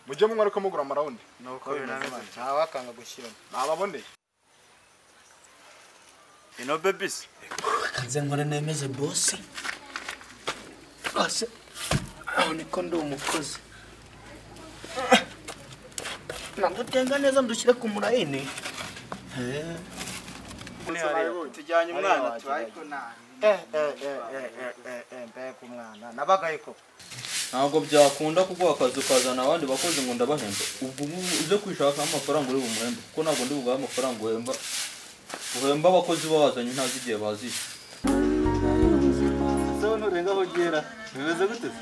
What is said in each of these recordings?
mujye munywa ariko mugura amarawundi ni uko binameze ntawakanga gushyiramo ntababoneye ino bebisi nze nkora nemeze bose bose aho niko ndi umukozi nagutenga neza ndushyire ku murayini tujyanye umwana tubaye mbega umwana nabagaye koko ntabwo byakunda kuko akazi ukazana abandi bakozi ngo ndabahemba ubwo ngubu uze kwishakamo amafaranga uri bumuhembe kuko ntabwo ndi bugahe amafaranga uhemba uhemba abakozi bazanye ntazi igihe bazishe ese nturenga aho ugera bimeze gute se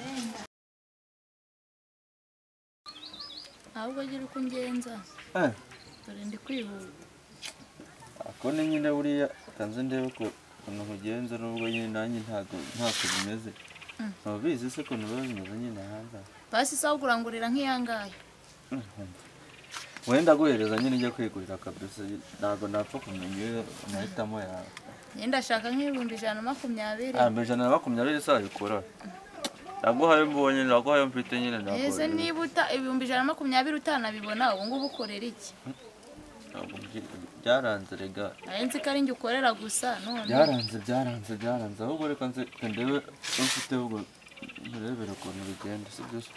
ahubwo gira uko ungenza Eh. dore ndi kwihuta ako ni nyine buriya kanze ndebe ko ukuntu ugenza nubwo nyine nanjye ntabwo ntako bimeze ntubizi se ukuntu biba bimeze nyine hanze aha. pasi isaha ukurangurira nk'iyangaye wenda guhereza nyine ujya kwigurira kabisa ntabwo napfa kumenya iyo amahitamo yawe njye ndashaka nk'ibihumbi ijana na makumyabiri hambere ijana na makumyabiri isaha ikora naguhaye mbonye naguhaye mfite nyine ese naguhaye niba uta ibihumbi ijana na makumyabiri utanabibona ubu ngubu ukorera iki Ntabwo byi- byaranze rega nari nzi ko ari njye ukorera gusa none byaranze byaranze byaranze ahubwo reka nze reka ndebe icyo mfite ahubwo nturebere ukuntu bigenda si byo se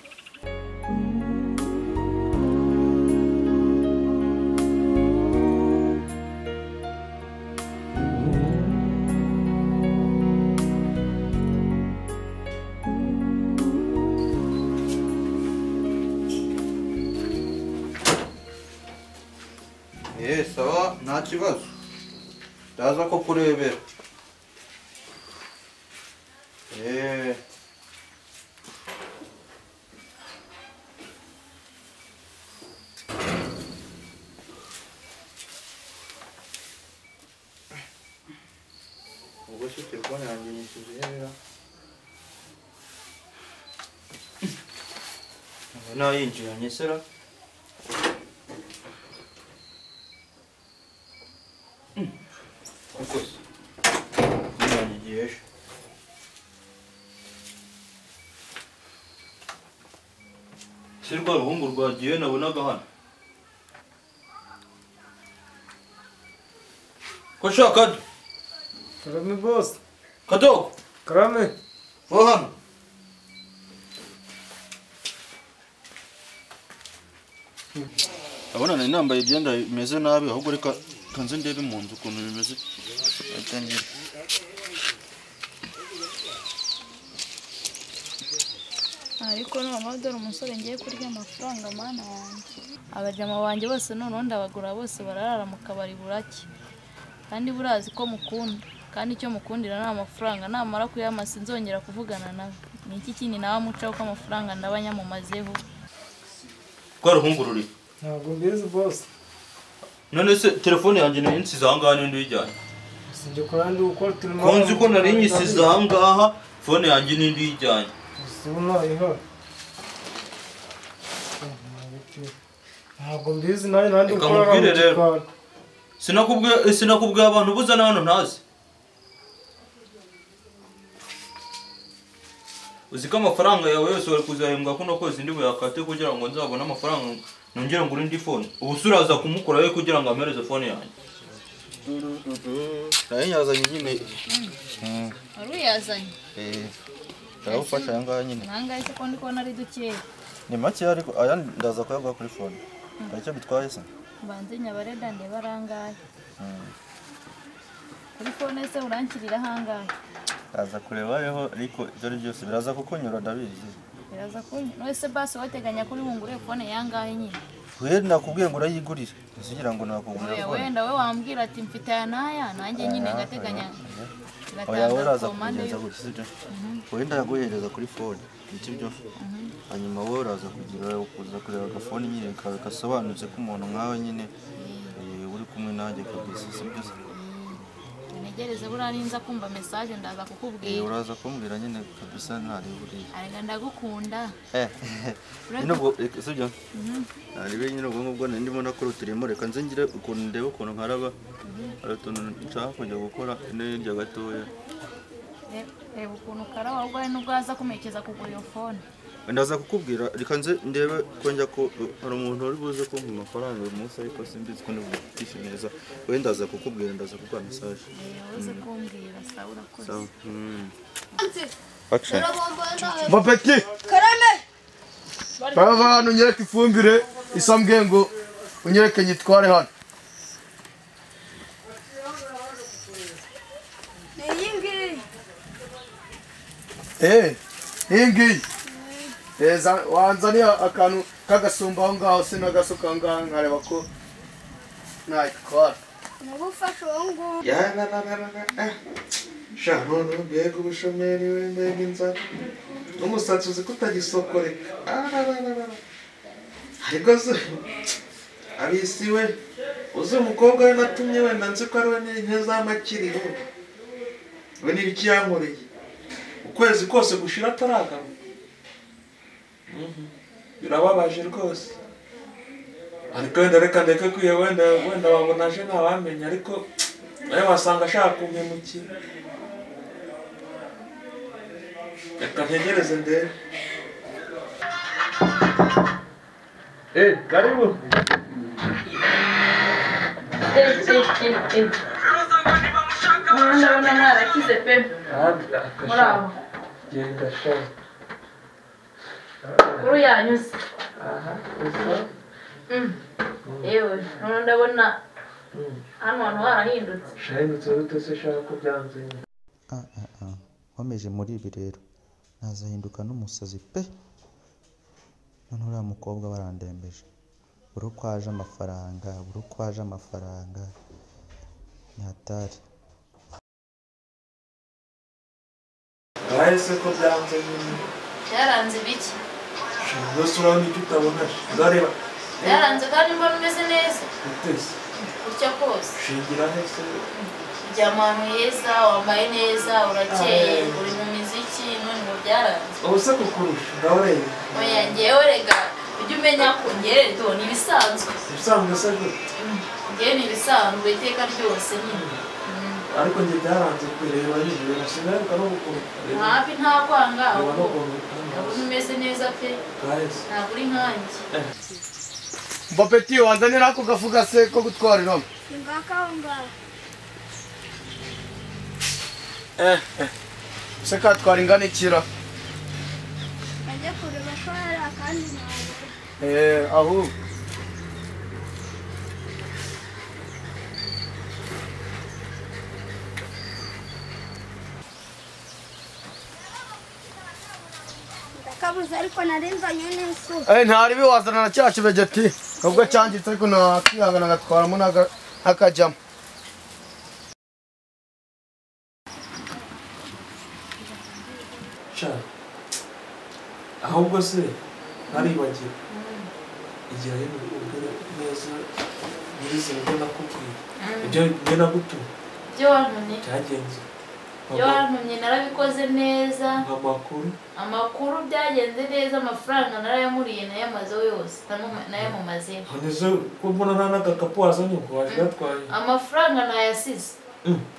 Eh, sawa nta kibazo ndaza ko kurebera Eh. ubwo se telefone yanjye nyishije ihera nayinjiranye sera ukoze yanjye igihe ejo si rwa ruhungu rwagiye nabonaga hano ko shaka kado Karame bosi, kadogo karame. vuba hano urabona nari nambaye ibyenda bimeze nabi ahubwo reka kanze ndebe mu nzu ukuntu bimeze atangira ariko none dore umusore ngiye kurya amafaranga mana wanjye abajama banjye bose noneho ndabagura bose bararara mu kabari burake kandi burazi ko mukunda kandi icyo mukundira ni amafaranga namara kuyama sinzongera kuvugana nawe ni iki kindi nawe mucaho ko amafaranga ndaba nyamumazeho rwa ruhungurure Ntabwo mbizi bosi. none se telefone yanjye nari nsize aha ngaha n'indi uyijyanye Sinjye kora ndi gukora turimo. ko nzi ko nari nyisize aha ngaha fone yanjye n'indi uyijyanye Usunayeho. Ntabwo mbizi nawe nandi Reka gukora mubwire mu rero. gikari. sinakubwiye sinakubwiye abantu buza na hano ntazi uzi ko amafaranga yawe yose wari kuzahembwa kuno kwezi ndi buyakate kugira ngo nzabone amafaranga nongere ngure indi fone ubu se uraza kumukora we kugira ngo ampereze fone yanjye nayo yazanye nyine wari uyazanye Eh, ndagufasha aya ngaya nyine nangahe se ko ndi kubona ari dukeya ni makeya ariko aya ndaza kuyagura kuri fone hari icyo bitwaye se mbanze nyabareda ndeba arangahe kuri fone se uranshyirira ahangahe ndaza kurebayeho ariko ibyo ari byose biraza kukunyura ndabizi biraza kunywa none se basi wateganya kuri bungure fone yangahe nyine we nakubwiye ngo urayigurire nzigira ngo nakugurira Oya, fone wenda we wambwira ati mfite aya n'aya nanjye nyine ngateganya oya we uraza ngatanga komande kukugenza gutya sibyo wowe ndayaguhereza kuri fone nibyo byo hanyuma wowe uraza kugira kuza kureba agafone nyine kawe gasobanutse k'umuntu nkawe nyine eh, uri kumwe nanjye kabisa sibyo se ntegereze buriya ninza kumva mesaje ndaza Eh, kukubwira uraza kumbwira nyine kabisa ntareba uriya arega ndagukunda Eh, Uretse- nyine ubwo reka sibyo ntarebe nyine ubwo ngubwo nari ndimo nakora uturimo reka nze ngire ukuntu ndebe ukuntu nkaraba hari utuntu nshaka kujya gukora ino hirya gatoya Re- reba ukuntu ukara ahubwo hari n'ubwo aza kumerekeza kugura iyo fone ndaza kukubwira reka nze ndebe ko njya ko hari umuntu wari buze kumpa amafaranga uyu munsi ariko simbizi ko ntibugutishe neza we ndaza kukubwira ndaza kuguha mesaje uze kumbwira sawa urakoze action mapeti bava hano unyereke ifumbire isambwe ngo unyereke nyitware hano Eh, iyi ngiyi Eh, za- wanzaniye akantu k'agasumba aho ngaho sinagasuka aho ngaho nkareba ko nayitwara sha none mbega ubushomeri we mbega inzara n'umusatsi uzi kutagisokoreka ararararara ariko se abisi we uzi umukobwa we natumye wenda nzi ko ari we n'inka z'amakiri we we n'ibiki yankoreye ukwezi kose gushira ataragama Mhm. birababaje rwose ariko wenda reka ndeke kwiye wenda wenda wabona aje ntawamenya ariko nawe wasanga ashaka kumpemukira reka ntegereze ndebe Eh, karibu. ndabona mwarakize pe muri aho Genda sha. kuri yanyuze yewe noneho ndabona hano hantu harahindutse Shahindutse urute se shaka ko byanze. nkomeje muri ibi rero nazahinduka n'umusazi pe noneho uriya mukobwa barandembeje buri uko aje amafaranga buri uko aje amafaranga ni hatari Abaye se ko byanze nyine. byaranze ibiki Sha, Rwose urabona icyo utabona. Zareba. byaranze kandi mbona umeze neza Utese. gutya kose Shingira hese. uryama ahantu heza wambaye neza urakeye uri mu miziki none ngo byaranze Ubu se kukurusha. Ndabareba. oya ngewe rega ujye umenya ko ngerere do ni ibisanzwe Ibisanzwe se gute. ngewe ni ibisanzwe iteka ryose nyine Ariko njye byaranze kwireba nyine. Nashingaruka no kukurusha. hafi nta kwanga Reba no ahubwo ndabona kukurusha. umeze neza pe Bwaye se. ntabwo uri nkanjye mapeti wanzanira ako gafu gase ko gutwariramo se katwara ingana ikira Eh, ahubwo ndakabuze ariko narinzanye n'insu Eh, ntaribi wazana na cya kibegeti nubwo cyangiritse ariko nakihangana agatwaramo n'aga- n'akajyamo Sha. Ahubwo se naribagiwe. Igihe ari ubwire neza nyirizina ibyo nakubwiye. Ibyo njye nagutumye ibyo wantumye byagenze. ibyo wantumye narabikoze neza Amakuru. amakuru byagenze neza amafaranga narayamuriye nayamazeho yose namu- nayamamazeho Nonese ko mbona nta n'agakapu wazanye ngo waje gatwaye. amafaranga nayasize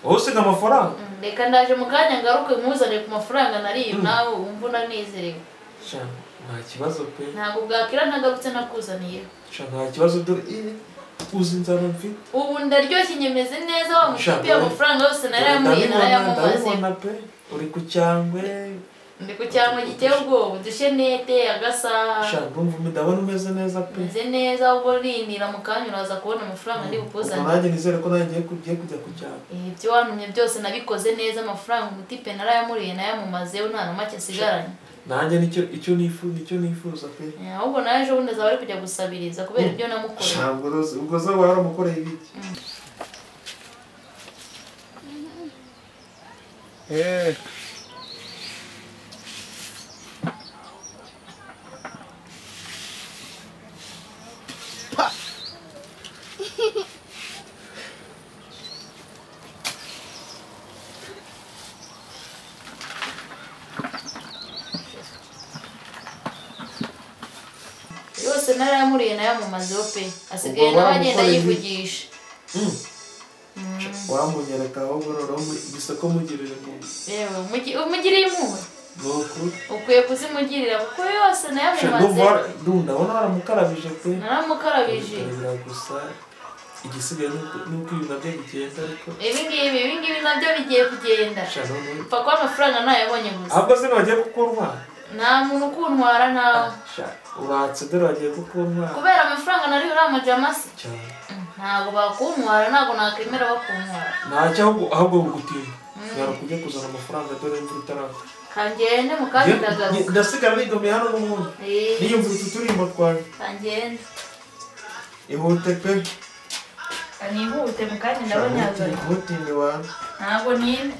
Wowe usiga amafaranga? Mm, reka ndaje mu kanya ngaruke nkuzane ku mafaranga nariye nawe wumva unanezerewe Sha, nta kibazo pe. ntabwo bwakira ntagarutse nakuzaniye Sha, nta kibazo dore iyi uzi inzara mfite. ubu ndaryoshye nyemeze neza wa mushupi Shaka. amafaranga yose narayamuriye Ndabibona, narayamamazeho ndabibona pe. Uri ku cyangwe. ndi ku cyangwa giteye ubwoba udushenete agasaha Sha, ndumva ndabona umeze neza pe. meze neza ubwo urindira mu kanya uraza kubona amafaranga ndi Ubwo bukuzanire nanjye nizere ko nanjye ugiye kujya ku cyangwe. ibyo wantumye byose nabikoze neza amafaranga umutipe narayamuriye nayamamazeho nta na make asigaranye nanjye nicyo icyo nifuza nicyo nifuza pe Eh, ahubwo nawe ejo bundi azaba ari kujya gusabiriza kubera ibyo namukoreye ntabwo rose ubwo zo waramukoreye ibiki Eh, yose narayamuriye nayamamazeho pe asigaye Ubwo nawe agenda waramukoreye iki? yivugisha wamunyereka ahubwo noneho mu- gusa ko mugirira umuntu yewe umugi- umugiriye impuhwe ukwiye kuzimugirira kuko yose nayo amumaze ndumva ndabona waramukarabije pe naramukarabije Karabira gusa igisigaye ni uko- ni uko ibintu bye bigenda ariko ibingibi ibingibi nabyo bigiye kugenda sha none mfa kuba amafaranga ntayabonye gusa ahubwo se ntibagiye kukuntwara nta muntu ukuntwara nawe sha uratse dore bagiye kukuntwara kubera amafaranga nariho uriya majamasi cyane ntabwo bakuntwara ntabwo nakwemera bakuntwara ntacyo ahubwo ahubwo gutinda nyaruka ujye kuzana amafaranga dore imvura itarapfa kangende mukandagaruka ndasigara nigomeye hano n'ubundi niyumvira utu turirimbo twawe kangende ihute pe nihute mukandi ndabonyagaruka ntihutinde wanjye ntabwo ninde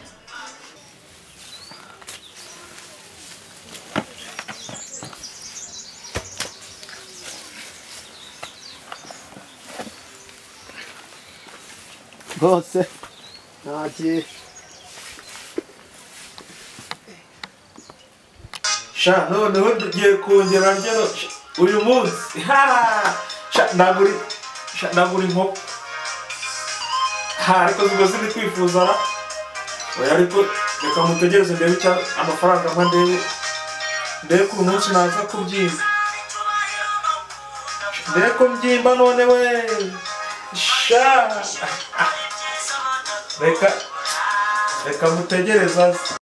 rwose ntagiye sha noneho ngiye kongera ndya no- sha, uyu munsi Ha! sha nagura sha nagura inkoko ha ariko zigo ziri kwifuza ra oya ariko reka mutegereze ndebe icyo amafaranga mpa ndebe ndebe ko uyu munsi naza kubyimba Sha, ndebe ko mbyimba none we sha reka reka mutegereze aze